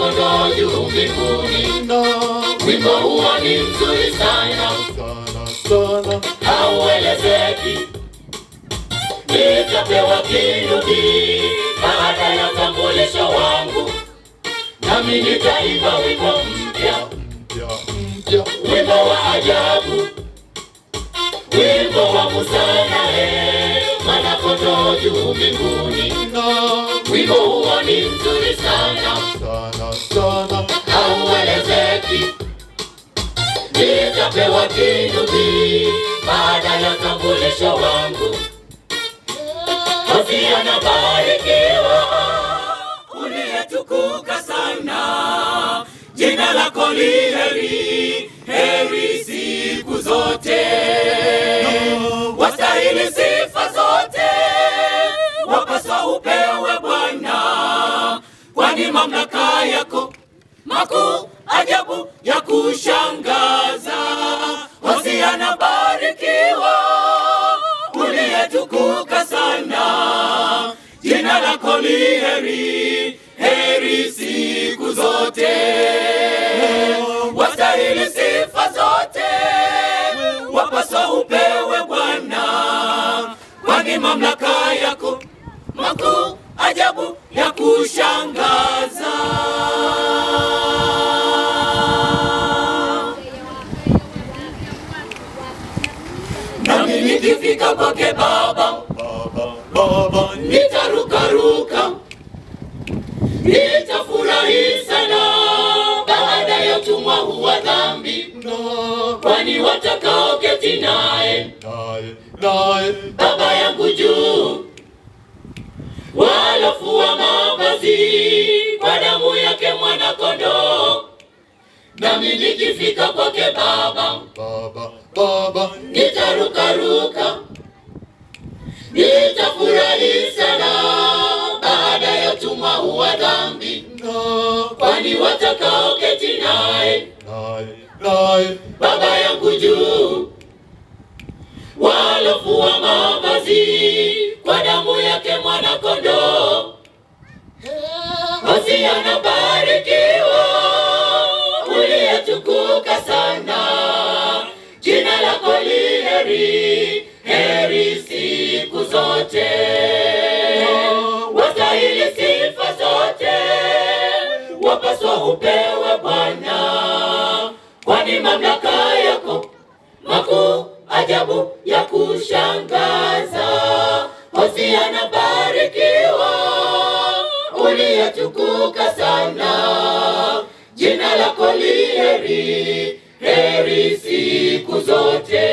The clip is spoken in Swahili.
mwana-kondoo juu mbinguni. na Wimbo huo ni mzuri sana, sana sana hauelezeki. Nitapewa kinubi baada ya utambulisho wangu, nami nitaimba wimbo mpya, mpya mpya wimbo wa ajabu, wimbo wa Musa naye mwana-kondoo juu mbinguni. na Wimbo huo ni mzuri sana, sana sana hauelezeki. Nitapewa kinubi baada ya utambulisho wangu. Hosea anabarikiwa uliyetukuka sana, jina lako li heri, heri siku zote, wastahili sifa zote, wapaswa upewe Bwana, kwani mamlaka yako makuu ajabu ya kushangaza. Hosea anabarikiwa uliyetukuka sana, jina lako li heri, heri siku zote, wastahili sifa zote, wapaswa upewe Bwana, kwani mamlaka yako makuu ajabu ya kushangaza. Nami nikifika kwake Baba baba baba nitarukaruka, nitafurahi sana baada ya utumwa huu wa dhambi, na kwani watakaoketi naye naye naye Baba yangu juu walofua mavazi kwa damu yake mwana-kondoo. Nami nikifika kwake Baba baba baba nitarukaruka, nitafurahi sana baada ya utumwa huu wa dhambi, na kwani watakaoketi naye naye naye Baba yangu juu walofua mavazi kwa damu yake mwana-kondoo. Basi anabarikiwa uliyetukuka sana, jina lako li heri, heri siku zote, wastahili sifa zote, wapaswa upewe Bwana, kwani mamlaka yako makuu ajabu ya kushangaza. Hosea anabarikiwa uliyetukuka sana, jina lako li heri, heri siku zote,